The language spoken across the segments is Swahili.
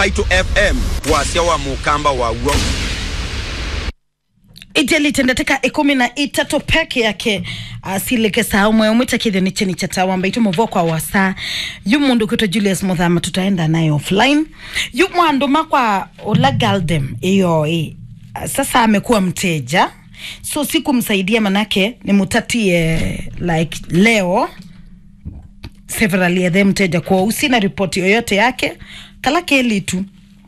mbaitu fm wasia wa mukamba wauo ijeli tendeteka ikumi na itatu peke yake asilike saa umwe umwita kithini cheni cha tawa mbaitu muvo kwa wasa yu mundu kwitwa Julius Muthama tutaenda naye offline yu mwandu makwa ula galdem iyo i sasa amekuwa mteja so sikumsaidia manake nimutatie like leo several ya the mteja kwa usina ripoti yoyote yake kala keli tu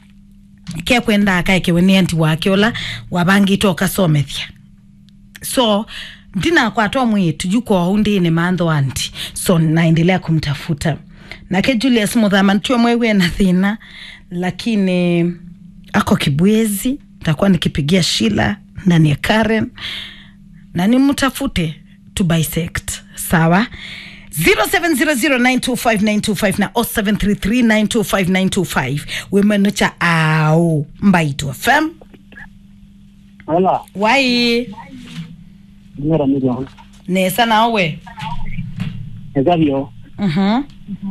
ke kwenda akaekewe ni anti wake ola wabangitwo kasomethia so ndina kwatwa mwitu juko undini mantho anti so naendelea kumtafuta nake Julius Muthama ntue mwewe na thina lakini ako kibwezi nitakuwa nikipigia Shila ndani ya Karen na nimtafute to bisect sawa 0700925925 na 0733925925 wimenucha au mbaitu fm Hola, wai dinero million. nesa nawe Ezabio, mhm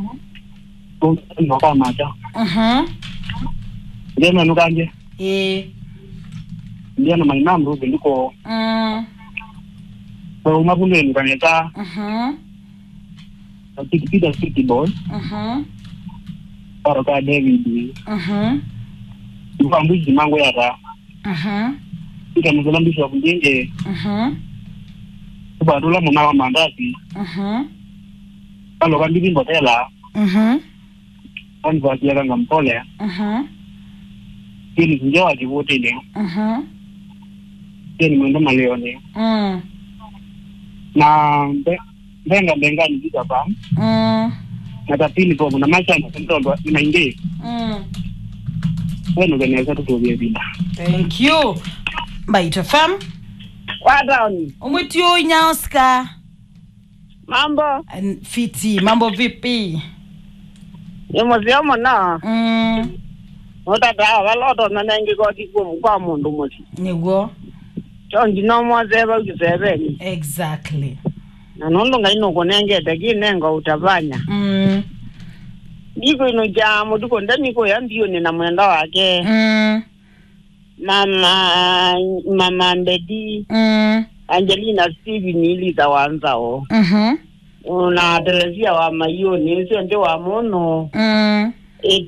un no kama cha. mhm Ndema nukanje. eh Ndio na my number ndiko mm kwa umabunge nukaneta mhm tikipita city boy mhm para ka David. mhm Kwa mbuzi mango yata. mhm Ika mzalambisho wa kunjenge. mhm Kwa dola mwana wa mandasi. mhm Kalo kan bibi mbotela. mhm Kan kwa kia kanga mpole. mhm Kini kunja wa kivote ni. mhm Kini mwendo maleone. mm Na mbe- mbenga mbenga ni kita pa. mm Na tapili kwa kuna maisha ni mtondo inaingia. mm Wewe nukaneza tutobie bila. thank you mbaitu fm Wadaoni, umwitio inyaoska mambo N- fiti mambo vipi ni musio muno mm utata valoto nanengi koti kum kwa mundu musi niguo chongi nomwazeva ukiseveni exactly na nulunga ino kunengete kinengo utavanya mm ndiko ino jamu tuko ndamiko yambioni na mwenda wake mm mama mama mbedi mm angelina steven iliza wanzao mhm una telezia wa mayoni sio ndio wa muno mm